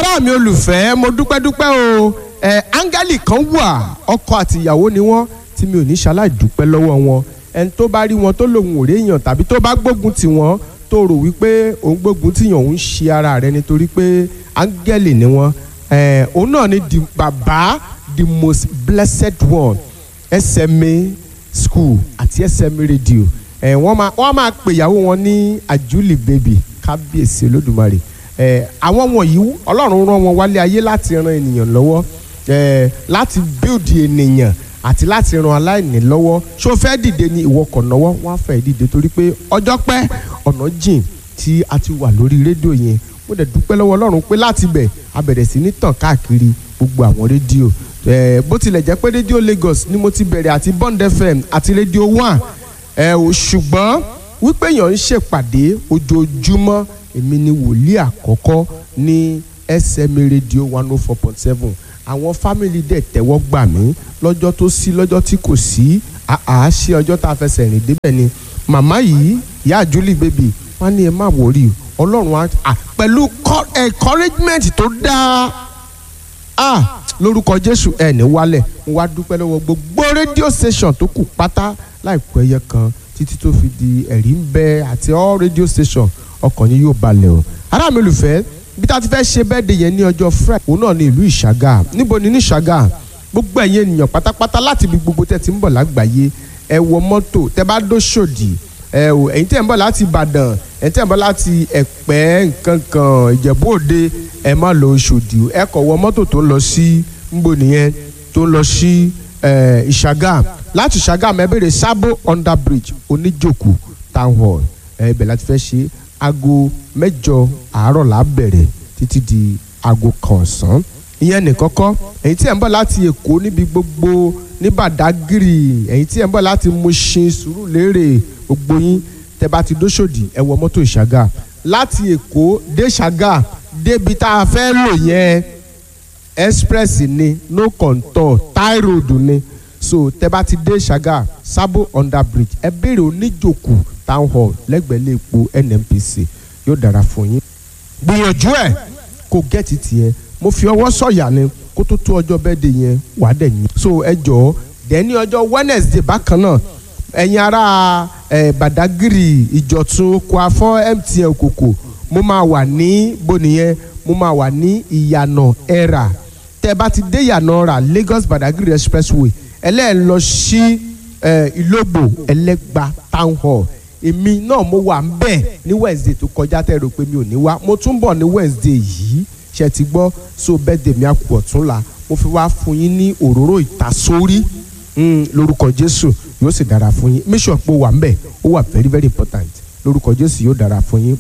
ará mi olùfẹ́ mo dúpẹ́ dúpẹ́ o ẹ áńgẹ́lì kan wà ọkọ àti ìyàwó ni wọ́n tí mi ò ní ṣaláì dúpẹ́ lọ́wọ́ wọn ẹni tó bá rí wọn tó lòun ò réèyàn tàbí tó bá gbógun tì wọ́n tó rò wípé òun gbógun tìyàn òun ṣe ara rẹ nítorí pé áńgẹ́lì ni wọ́n ẹ òun náà ni the bàbá the most blessed one SMA school àti SMA radio ẹ wọ́n máa wọ́n máa pè ìyàwó wọn ní àjúlì baby kábíyèsí olódùmarè ẹ àwọn wọ̀nyí ọlọ́run rán wọn wálé ayé láti ran ènìyàn lọ́wọ́ ẹ láti build ènìyàn àti láti ran aláìní lọ́wọ́ ṣó fẹ́ dìde ní ìwọ kò náwó wọ́n á fẹ́ dìde torí pé ọjọ́ pẹ́ ọ̀nà jìn tí a ti wà lórí rédíò yẹn mo dẹ̀ dúpẹ́ lọ́wọ́ ọlọ́run pé láti bẹ̀ a bẹ̀rẹ̀ sí ní tàn káàkiri gbogbo àwọn rédíò ẹ bó tilẹ̀ jẹ́ pé rédíò Lagos ni mo ti bẹ̀rẹ̀ àti Bond FM àti rédíò One ẹ ò ṣùgbọ́n wípé èèyàn ń ṣèpàdé ojoojúmọ́ èmi ni wòlíì àkọ́kọ́ ní SMA radio one oh four point seven àwọn fámìlì dẹ̀ tẹ́wọ́ gbà mí lọ́jọ́ tó sí lọ́jọ́ tí kò sí àá ṣe ọjọ́ tá a fẹsẹ̀ rìn débẹ̀ ni màmá yìí ìyá àjúlì bèbí wọn ní ẹ má wòrí ọlọ́run á pẹ̀lú encouragement tó dáa ah lórúkọ jésù ẹ ní wálẹ̀ mo wá dúpẹ́ lọ́wọ́ gbogbo rédíò station tó kù pátá láìpẹ́ ẹyẹ kan títí tó fi di ẹ̀rí ń bẹ àti all radio station ọkàn yín yóò balẹ̀ o ará mi olùfẹ́ bí tá a ti fẹ́ ṣe bẹ́ẹ̀ de yẹn ní ọjọ́ friday òun náà ní ìlú ìṣàgà níbo ni ní ìṣàgà gbogbo ẹ̀yin ènìyàn pátápátá láti ibi gbogbo tẹ́ ti ń bọ̀ lágbàáyé ẹ wọ mọ́tò tẹ́ bá dóṣòdì ẹ o ẹ̀yin tẹ́ ń bọ̀ láti ìbàdàn ẹ̀yin tẹ́ ń bọ̀ láti ẹ̀pẹ́ nkankan ìjẹ̀bú òde ẹ má lọ Òṣòdì ẹ kọ̀ wọ mọ́tò tó ń lọ sí nbọ nìyẹn tó ń lọ sí ìṣàgà láti ìṣàgà ẹ bèrè sábò under bridge oníjòkó town hall ẹ ibẹ̀ láti fẹ́ ṣe aago mẹ́jọ àárọ̀ là á bẹ̀rẹ̀ títí di aago kan ọ̀sán ìyẹn nìkọ́kọ́ ẹ̀yin tí ẹ̀ ń bọ̀ láti èkó níbi gbogbo ní Bàdágìrì ẹ̀yin tí ẹ̀ ń bọ̀ láti Mùṣin Sùúrùlérè gbogbo yín tẹ́ bá ti dóṣòdì ẹ wọ mọ́tò ìṣàgà láti èkó dé ṣàgà débi tá a fẹ́ lò yẹn express ni no contour tie road ni so tẹ́ bá ti dé ṣàgà sábò under bridge ẹ béèrè oníjòkó town hall lẹ́gbẹ̀ẹ́ lè po NNPC yóò dára fún yín. gbìyànjú ẹ̀ kó gẹ́ẹ̀tì tiẹ̀ mo fi ọwọ́ sọ̀yà ni kó tó tó ọjọ́ bẹ́ẹ̀ de yẹn wàá dẹ̀ yín. so ẹ jọ̀ọ́ dẹ́ni ọjọ́ Wednesday bákan náà ẹ̀yin ará ẹ̀ Badagry Ìjọ̀tún oko afọ́ MTN kòkò mo máa wà ní bonìyẹn mo máa wà ní ìyànà ẹ̀rà tẹ́ bá ti dé ìyànà ẹ̀rà Lagos Badagry expressway ẹlẹ́ẹ̀ lọ sí ìlógbò ẹlẹ́gba town hall èmi náà mo wà ń bẹ̀ ní Wednesday tó kọjá tẹ́ rò pé mi ò ní wá mo tún bọ̀ ní Wednesday yìí ṣe ti gbọ́ so birthday mi àkù ọ̀túnla mo fi wá fún yín ní òróró ìtasórí lórúkọ Jésù yóò sì dára fún yín make sure pé ó wà ń bẹ̀ ó wà very very important lórúkọ Jésù yóò dára fún yín